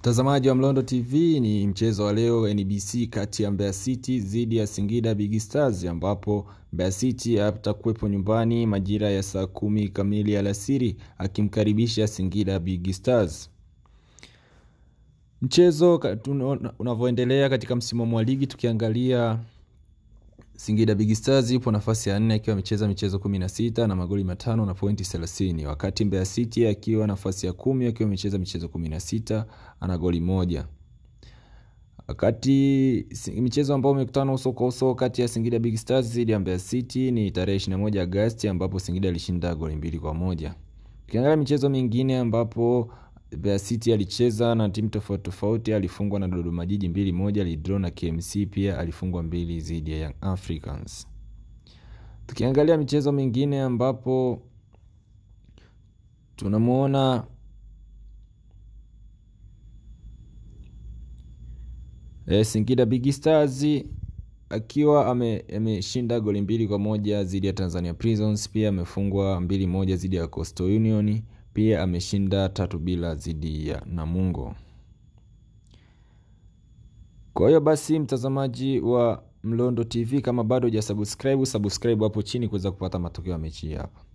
Mtazamaji wa Mlondo TV, ni mchezo wa leo NBC kati ya Mbeya City dhidi ya Singida Big Stars, ambapo Mbeya City atakuwepo nyumbani majira ya saa kumi kamili alasiri akimkaribisha Singida Big Stars. Mchezo unavyoendelea katika msimamo wa ligi, tukiangalia Singida Big Stars ipo nafasi ya nne akiwa amecheza michezo 16 na magoli matano na pointi 30, wakati Mbeya City akiwa nafasi ya kumi akiwa amecheza michezo 16 ana goli moja. Wakati michezo ambao umekutana uso kwa uso kati ya Singida Big Stars dhidi ya Mbeya City ni tarehe 21 Agosti ambapo Singida alishinda goli mbili kwa moja. Ukiangalia michezo mingine ambapo Mbeya City alicheza na timu tofauti tofauti, alifungwa na Dodoma Jiji mbili moja, alidraw na KMC pia alifungwa mbili dhidi ya Young Africans. Tukiangalia michezo mingine ambapo tunamwona e, Singida Big Stars akiwa ameshinda ame goli mbili kwa moja dhidi ya Tanzania Prisons, pia amefungwa mbili moja dhidi ya Coastal Union pia ameshinda tatu bila dhidi ya Namungo. Kwa hiyo basi, mtazamaji wa Mlondo TV, kama bado hujasubscribe, subscribe hapo chini kuweza kupata matokeo ya mechi hapa.